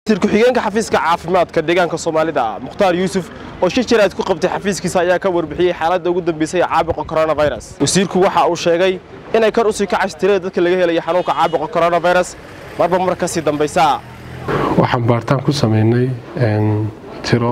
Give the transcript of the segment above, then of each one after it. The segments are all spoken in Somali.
wasiir ku-xigeenka xafiiska caafimaadka deegaanka soomaalida mukhtaar yuusuf oo shir jiraad ku qabtay xafiiskiisa ayaa ka warbixiyey xaaladda ugu dambeysay ee caabuqa coronavirus wasiirku waxa uu sheegay inay kor usii kacayso tirada dadka laga helaya xanuunka caabuqa coronavirus marba mar kasii dambaysa waxaan baaritaan ku samaynay tiro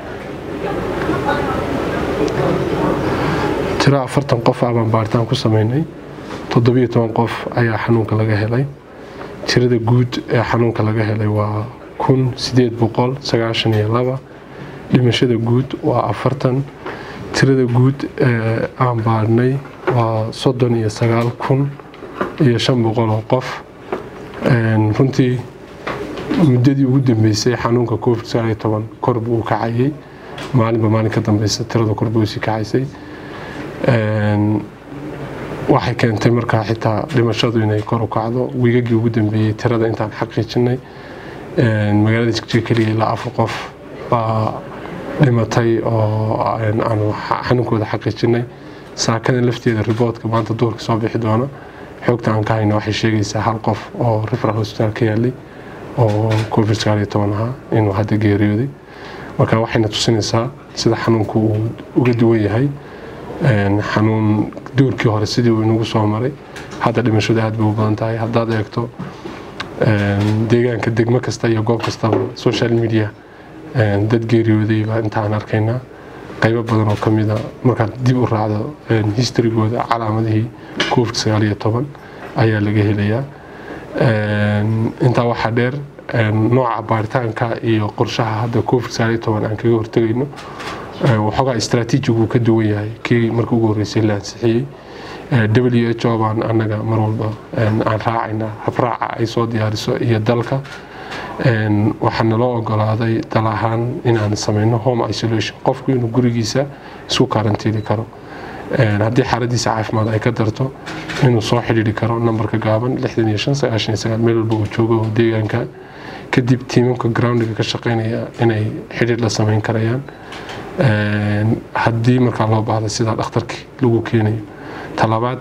tiro afartan qof ah baan baaritaan ku samaynay toddobiyo toban qof ayaa xanuunka laga helay tirada guud ee xanuunka laga helay waa kun sideed boqol sagaashan iyo laba dhimashada guud waa afartan tirada guud ee aan baarnay waa soddon iyo sagaal kun iyo shan boqol oo qof runtii muddadii ugu dambeysay xanuunka covid sagaal iyo toban kor buu u kacayay maalinba maalin ka dambeysa tirada kor buu sii kacaysay waxay keentay markaa xitaa dhimashadu inay kor u kacdo wiigagii ugu dambeeyey tirada intaan xaqiijinay magaalada jigjiga keliya ilaa afar qof baa dhimatay oo aan xanuunkooda xaqiijinay saakadan lafteeda riboodka maanta duurka soo bixi doona xoogta aan ka hayna waxay sheegaysaa hal qof oo referal hospital ka yaalay oo covid sagaal iyo toban ahaa inuu hadda geeriyooday marka waxayna tusinaysaa sida xanuunku uu uga duwan yahay xanuun duurkii hore sidii uu inagu soo maray hadda dhimashadu aad bay u badan tahay haddaad eegto deegaanka degmo kasta iyo goob kastaba social media dad geeriyooday baa intaan arkaynaa qaybo badan oo ka mida markaad dib u raacdo historygooda calaamadihii covid sagaal iyo toban ayaa laga helayaa intaa waxaa dheer nooca baaritaanka iyo qorshaha hadda covid sagaal iyo toban aan kaga hortegayno waxoogaa istraatiijigu ka duwan yahay kii marka ugu horreysay la ansixiyey w h o baan annaga mar walba aan raacaynaa habraaca ay soo diyaariso iyo dalka waxaa naloo ogolaaday dal ahaan inaan samayno home isolation qofku inuu gurigiisa isku karantiili karo haddii xaaladiisa caafimaad ay ka darto inuu soo xidhiiri karo nambarka gaaban meel walba uu joogo deegaanka kadib tiimamka groundiga ka shaqaynaya inay xidhiir la samayn karayaan haddii markaa loo baahda sidaa dhakhtarkii lagu keenayo talabaad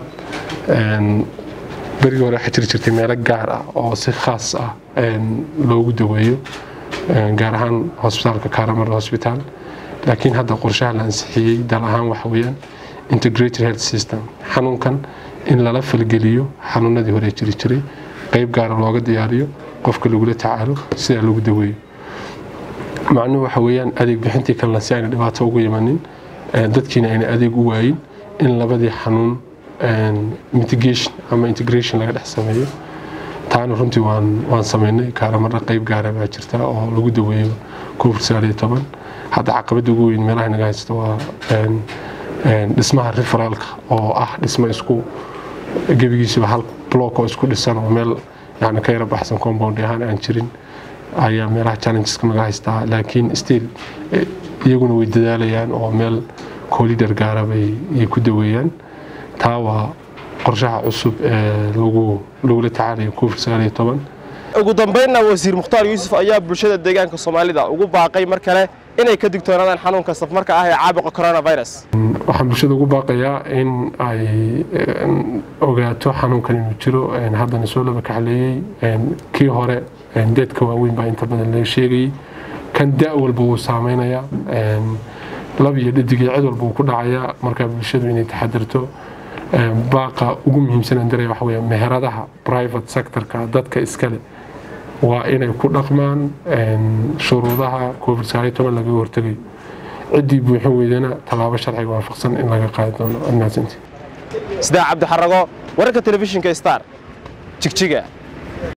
berigii hore waxaa jiri jirtay meelo gaar ah oo si khaas ah loogu daweeyo gaar ahaan hosbitaalka karamar hosbitaal laakiin hadda qorshaha la ansixiyey dal ahaan waxa weeyaan integrated health system xanuunkan in lala falgeliyo xanuunadii hore jiri jiray qayb gaara looga diyaariyo qofka lagula tacaalo sidaa lagu daweeyo macnuhu waxa weeyaan adeeg bixintii kalena si ayna dhibaato ugu imanin dadkiina ayna adeeg u waayin in labadii xanuun mitigation ama integration laga dhex sameeyo taana runtii waan waan samaynay kaaramarra qayb gaara baa jirta oo lagu daweeyo covid sagaal iyo toban hadda caqabadda ugu weyn meelaha naga haysta waa dhismaha referaalka oo ah dhismo isku gebigiisuba hal block oo isku dhisan oo meel yani ka yara baxsan compound ahaan aan jirin ayaa meelaha challengeska naga haystaa laakiin still iyaguna way dadaalayaan oo meel collider gaara bay ku daweeyaan taa waa qorshaha cusub ee lagula tacaalayo covid sagaal iyo toban ugu dambaynna wasiir mukhtaar yuusuf ayaa bulshada deegaanka soomaalida ugu baaqay mar kale inay ka digtoonaadaan xanuunka safmarka ah ee caabuqa coronavirus waxaan bulshada ugu baaqayaa in ay ogaato xanuunkan inuu jiro haddana soo laba kaxleeyey kii hore deedka waaweyn baa inta badan laga sheegayey kan da' walba wuu saameynayaa lab iyo dhadigii cid walba wuu ku dhacayaa markaa bulshadu inay taxadirto baaqa ugu muhiimsan aan daraya waxa weeye meheradaha private sectorka dadka iskale waa inay ku dhaqmaan shuruudaha covid sagaal iyo toban lagaga hortegayo ciddii buuxin weydana tallaabo sharciga waafaqsan in laga qaadi doono admaasanti sidaa cabdixarago wararka telefishinka star jigjiga